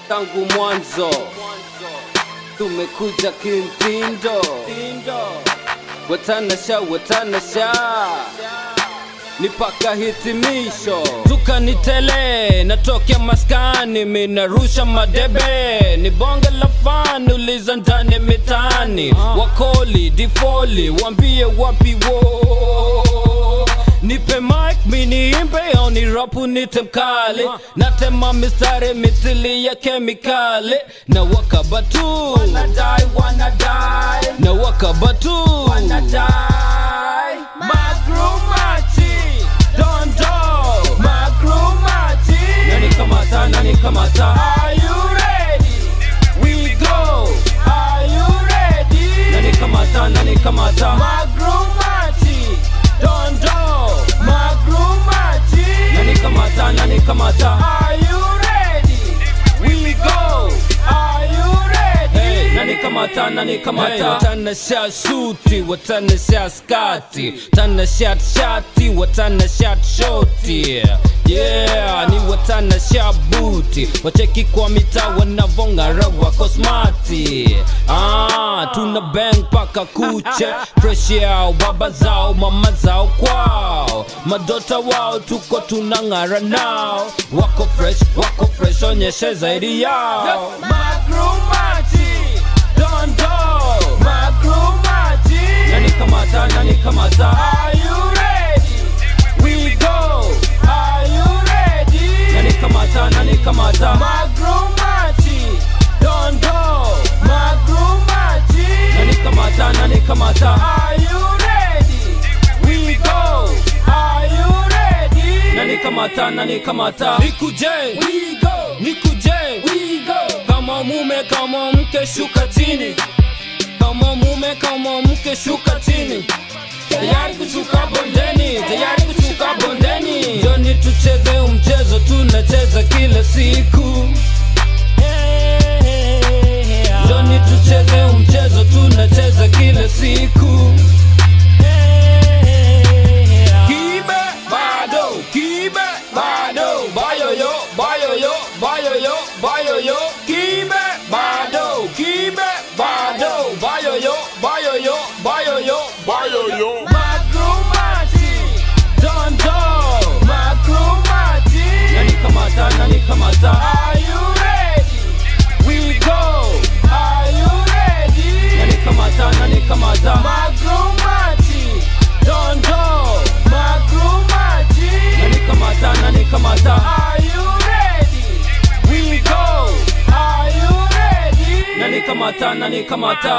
tangu mwanzo tumekuja kimtindo watanasha watanasha ni paka hitimisho tukanitele natokea maskani minarusha madebe ni bonge la fani uliza ndani mitaani wakoli difoli wambie wapi wo nipe mic miniimbe au ni rapu nite mkali natema mistari mithili ya kemikali na wakabatu Wanadai, wanadai, na wakabatu wanadai. Magrumachi, dondo magrumachi. nani kamata nani kamata Are you ready? we go Are you ready? nani kamata nani kamata Magrumachi, dondo magrumachi. nani kamata nani kamata Are you ready? we go Are you ready? Hey, nani kamata nani kamata hey, watanasha suti watanasha skati tanashat shati watanashat shoti yeah ni watanasha buti wacheki kwa mita wanavong'ara wako smati ah, tuna bang paka kuche fresh yao baba zao mama zao kwao madota wao tuko tunang'ara nao wako fresh wako fresh onyeshe zaidi yao Magrumachi, dondo magrumachi. nani kamata nani kamata Are you ready? we go Are you ready? nani kamata nani kamata Magrumachi, dondo magrumachi. nani kamata nani kamata Are you ready? we go Are you ready? nani kamata nani kamata nikuje We go, nikuje we go. kama mume kama mke shuka chini kama mume kama mke shuka chini tayari kushuka bondeni tayari kushuka bondeni joni tucheze mchezo tunacheza kila siku joni tucheze mchezo tunacheza kila siku kibe bado kibe bado bayoyo bayoyo bayoyo bayoyo kibe bado kibe bado bayoyo bayoyo bayoyo bayoyo Magrumachi, dondo magrumachi. nani kamata nani kamata Are you ready? we go Are you ready? nani kamata nani kamata Magrumachi, dondo magrumachi. nani kamata nani kamata Are you ready? we go Are you ready? nani kamata nani kamata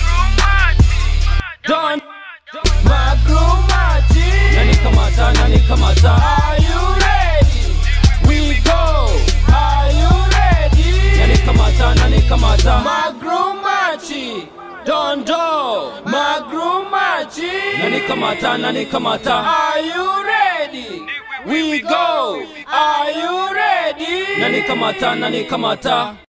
don Magrumachi, nani kamata nani kamata are you ready? we go Are you ready? nani kamata nani kamata Magrumachi, dondo magrumachi. nani kamata nani kamata Are you ready? we go Are you ready? nani kamata nani kamata